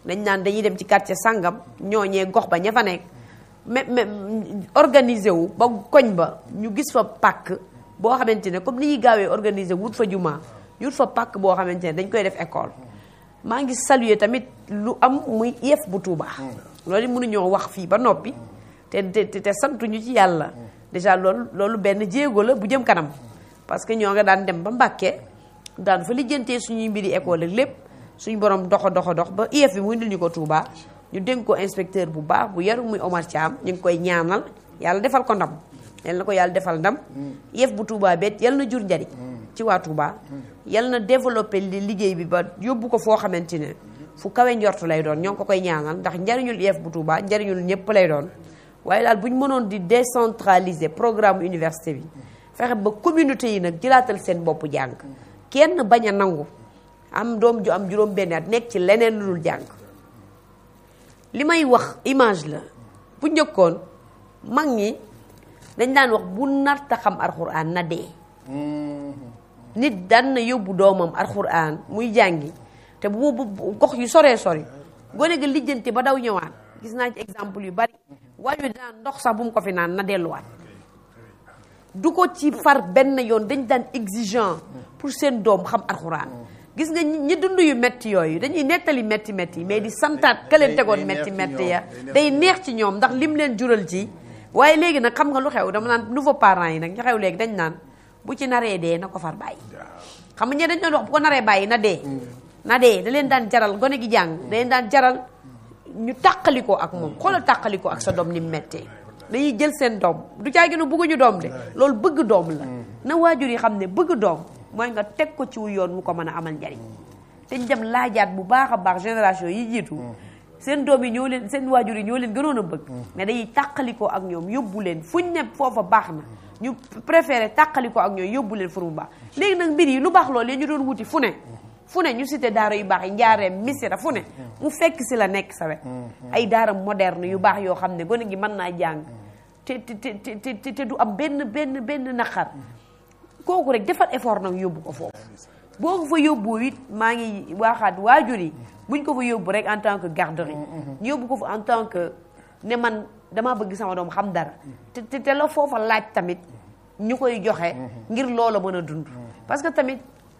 dañ naan dañuy dem ci quartier sangam ñooñee gox ba ña fa nekk mais mais organisé wu ba koñ ba ñu gis fa pàkk boo xamante ne comme ni ñuy gaawee organisé wut fa juma ñu wut fa pàkk boo xamante ne dañ koy def école maa ngi saluer tamit lu am muy IEF bu Touba. loolu mënuñoo wax fii ba noppi te te te santuñu ci yàlla déjà loolu loolu benn jéego la bu jëm kanam parce que ñoo nga daan dem ba Mbàkke daan fa lijjantee suñuy mbiri école ak lépp suñu borom doxo doxo dox ba IEF bi mu indil ñu ko Touba ñu dénk ko inspecteur bu baax bu yaru muy Omar Thiam ñu ngi koy ñaanal yàlla defal ko ndam yal na ko yàlla defal ndam IEF bu Touba bet yal na jur njariñ ci waa Touba yal na développé li liggéey bi ba yóbbu ko foo xamante ne fu kawe njortu lay doon ñoo ngi ko koy ñaanal ndax njariñul IEF bu Touba njariñul ñëpp lay doon waaye daal bu ñu mënoon di décentraliser programme université bi fexe ba communauté yi nag jëlaatal seen bopp jàng kenn bañ a nangu am doom ju am juróom benn at nekk ci leneen lu dul jàng li may wax image la bu njëkkoon mag ñi dañ daan wax bu narta xam alxuraan na dee nit daan na yóbbu doomam alxuraan muy jàngi te bu bu gox yu soree sori gone ga lijjanti ba daw ñëwaat gis naa ci exemple yu bari waaye daan ndox sax bu mu ko fi naan na delluwaat du ko ci far benn yoon dañ daan exigeant pour seen doom xam alxuraan gis nga ñi dund yu metti yooyu dañuy nettali metti metti mais di santaat ka leen tegoon metti metti ya day neex ci ñoom ndax lim leen jural ci waaye léegi nag xam nga lu xew dama naan nouveau parents yi nag ñu xew léegi dañ naan bu ci naree dee na ko far bàyyi xam nga ñe dañ doon wax bu ko naree bàyyi na dee na dee da leen daan jaral gone gi jàng da leen daan jaral ñu tàqalikoo ak moom xoolal tàqalikoo ak sa doom ni mu méttee dañuy jël seen doom du caa gënu bëgguñu doom de loolu bëgg doom la na waajur yi xam ne bëgg doom mooy nga teg ko ci wu yoon mu ko mën a amal njariñ te ñu dem laajaat bu baax a baax génération yi jiitu seen doom yi ñoo leen seen waajur yi ñoo leen gënoon a bëgg mais dañuy tàqalikoo ak ñoom yóbbu leen fuñ ne foofa baax na ñu préféré tàqalikoo ak ñoom yóbbu leen fu mu baax léegi nag mbir yi lu baax loolu ñu doon wuti fu ne fu ne ñu cité daara yu baax yi njaareem misira fu ne mu fekk si la nekk sa wet ay daara moderne yu baax yoo xam ne gone gi mën naa jàng te te te te te du am benn benn benn naqar kooku rek defal effort nag yóbbu ko foofu boo ko fa yóbbu it maa ngi waaxaat waajur yi buñ ko fa yóbbu rek en tant que garderie ñu yóbbu ko fa en tant que ne man damaa bëgg sama doom xam dara te te la foofa laaj tamit ñu koy joxe ngir loola mën a dund parce que tamit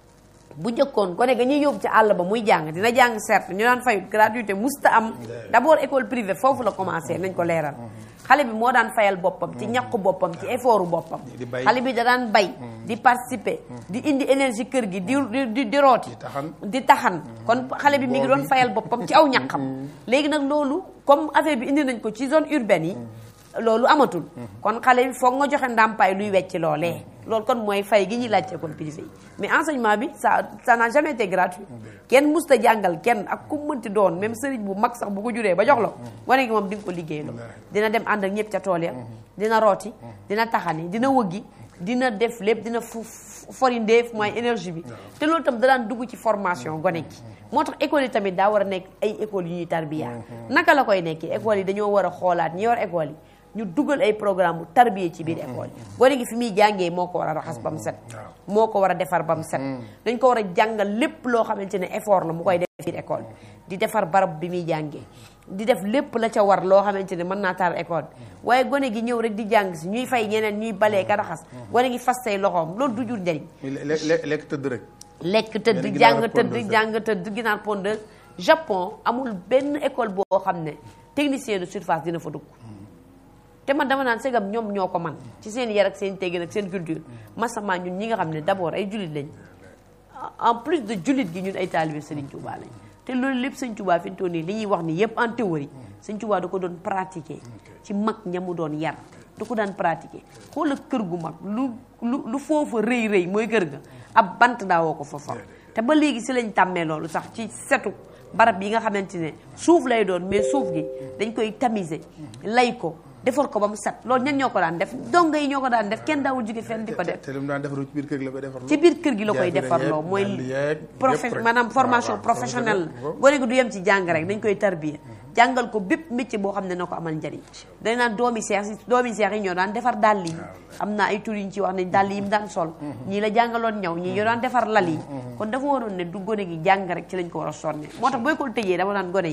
bu njëkkoon gone ga ñuy yóbbu ci àll ba muy jàng dina jàng certes ñu daan fayut gratuité musta am d'abord école privée foofu la commencé nañ ko leeral xale bi moo daan fayal boppam ci ñàkku boppam ci effortu boppam xale bi da daan bay di participer di indi énergie kër gi di di di rooti di taxan kon xale bi mi ngi doon fayal boppam ci aw ñàqam léegi nag loolu comme affaire bi indi nañ ko ci zone urbaine yi loolu amatul kon xale bi foog nga joxe ndàmpaay luy wecc loolee loolu kon mooy fay gi ñuy laaj ci école privée yi mais enseignement bi ça ça n'a jamais été gratuit kenn musta jàngal kenn ak ku mënti doon même sëriñ bu mag sax bu ko juree ba jox la gone gi moom di nga ko liggéeyloo dina dem ànd ak ñëpp ca tool ya dina rooti dina taxani dina wëggi dina def lépp dina fu forindeef mooy énergie bi te loolu tam da daan dugg ci formation gone gi moo tax école yi tamit daa war a nekk ay écoles yu ñuy tarbiya naka la koy nekkee école yi dañoo war a xoolaat ñi yor école yi ñu dugal ay programme bu tarbiye ci biir école yi gone gi fi muy jàngee moo ko war a raxas ba mu set moo ko war a defar ba mu set dañ ko war a jàngal lépp loo xamante ne effort la mu koy def biir école bi di defar barab bi muy jàngee di def lépp la ca war loo xamante ne mën naa taal école bi waaye gone gi ñëw rek di jàng si ñuy fay ñeneen ñuy balee ka raxas gone gi fas say loxoom loolu du jur njëriñ lekk tëdd rek lekk tëdd jàng tëdd jàng tëdd ginaar pondeuse Japon amul benn école boo xam ne technicien de surface dina fa dugg te man dama naan segam ñoom ñoo ko man ci seen yar ak seen teggin ak seen culture masama ñun ñi nga xam ne d'abord ay jullit lañ en plus de jullit gi ñun ay taalibe Sëriñ Tuubaa lañ te loolu lépp Sëriñ Tuubaa fi mu toll nii li ñuy wax ni yépp en théorie Sëriñ Tuubaa da ko doon pratiquer ci mag ñamu doon yar da ko daan pratiquer xoola kër gu mag lu lu lu foofa rëy rëy mooy kër ga ab bant daawoo ko fa fam te ba léegi si lañ tàmmee loolu sax ci setu barab yi nga xamante ne suuf lay doon mais suuf gi dañ koy tamiser lay ko defar ko ba mu set loolu ñan ñoo ko daan def donga yi ñoo ko daan def kenn daawul jóge fenn di ko def te lu mu daan defaru ci biir kër gi la koy defarloo ci biir kër gi la koy defarloo mooy profe maanaam formation professionnelle la gone gi du yem ci jàng rek dañ koy tarbiya jàngal ko bépp métier boo xam ne na ko amal njariñ dañ naan doomi seex si doomi seex yi ñoo daan defar dàll yi am na ay tur yu ñu ci wax ne dàll yi mu daan sol ñii la jàngaloon ñaw ñii yoo daan defar lal yi kon dafa waroon ne du gone gi jàng rek ci lañ ko war a sonne moo tax booy ko tëjee dama naan gone